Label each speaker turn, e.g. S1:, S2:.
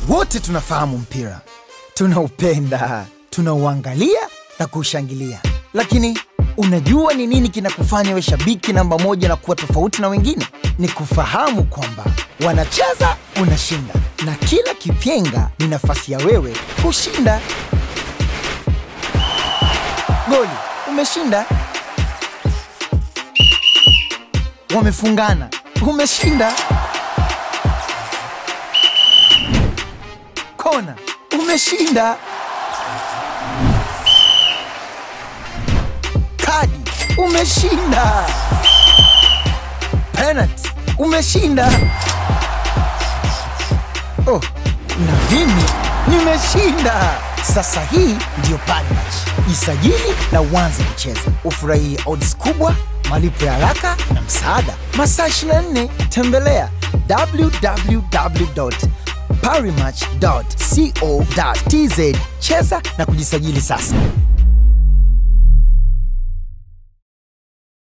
S1: Wote tunafahamu mpira, tunaupenda, tunauangalia na kuushangilia, lakini unajua ni nini kinakufanya we shabiki namba moja na kuwa tofauti na wengine? Ni kufahamu kwamba wanacheza, unashinda, na kila kipyenga ni nafasi ya wewe kushinda. Goli, umeshinda. Wamefungana, umeshinda. Kona, umeshinda. Kadi, umeshinda. Penalty, umeshinda. Oh, na mimi nimeshinda. Sasa hii ndiyo Parimatch. Jisajili na uanze kucheza, ufurahie odds kubwa, malipo ya haraka na msaada. Masaa 24, tembelea www.parimatch.co.tz. Cheza na kujisajili sasa.